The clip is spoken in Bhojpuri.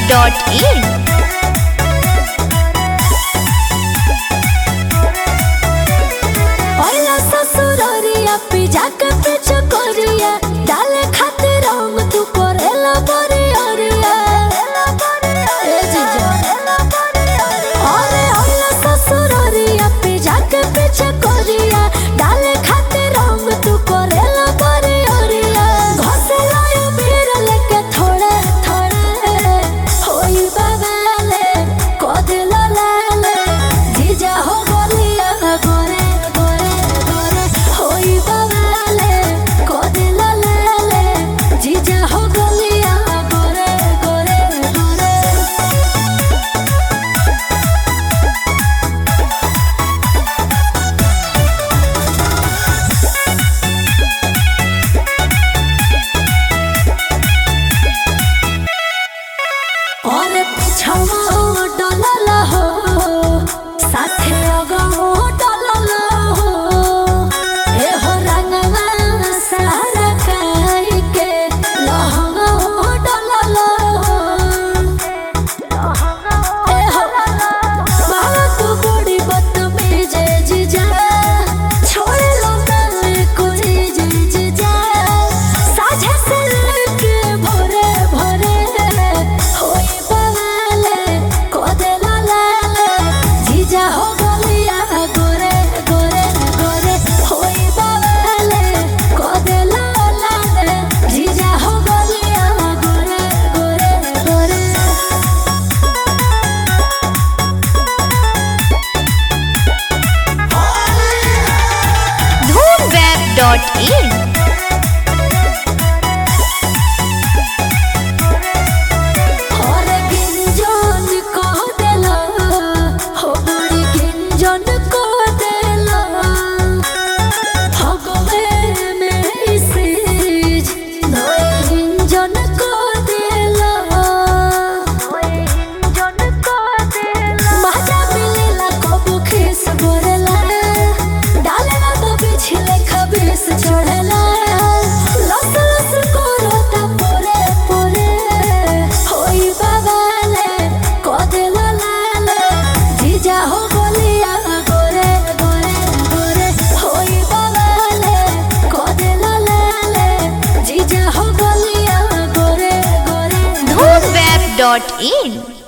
dhoomweb.in ओला ससुररिया पिजा के पीछे करिया डाले खातिर रंग तू करेला बरियरिया ए जीजा अरे ओला ससुररिया पिजा के पीछे करिया डाले खातिर रंग तू करेला बरियरिया घसेला यो बीर लेके थोड़े थोड़े होई बाबाले कोदिला लाले जीजा हो गोलिया गोरे गोरे गोरे होई बाबाले कोदिला लाले जीजा हो गोलिया गोरे गोरे गोरे और पिछवा डलल हो साथे अगो डलल हो ए हो रंगवा सारा काई के लहंगा डलल हो ए हो बाबा तू बड़ी बदतमीज जीजा छोड़ लो ना कोई जीजा साझे से लेके भोरे भोरे होई बवाले कोदेला लाले जीजा हो गलिया गोरे गोरे गोरे होई बवाले कोदेला लाले जीजा हो गलिया गोरे गोरे गोरे dhoomweb.in और गिंजन को देला हो बड़ी गिंजन को देला भगवे में इसेज नए गिंजन को देला मजा मिलेला कबू खिस बोरेला डालेला तो पिछले खबीस चढ़ेला लस लस कोरता पोरे पोरे होई बाबाले कोदेला लाले जीजा हो गोलिया गोरे गोरे गोरे होई बाबाले कोदेला लाले जीजा हो गोलिया गोरे गोरे dhoomweb.in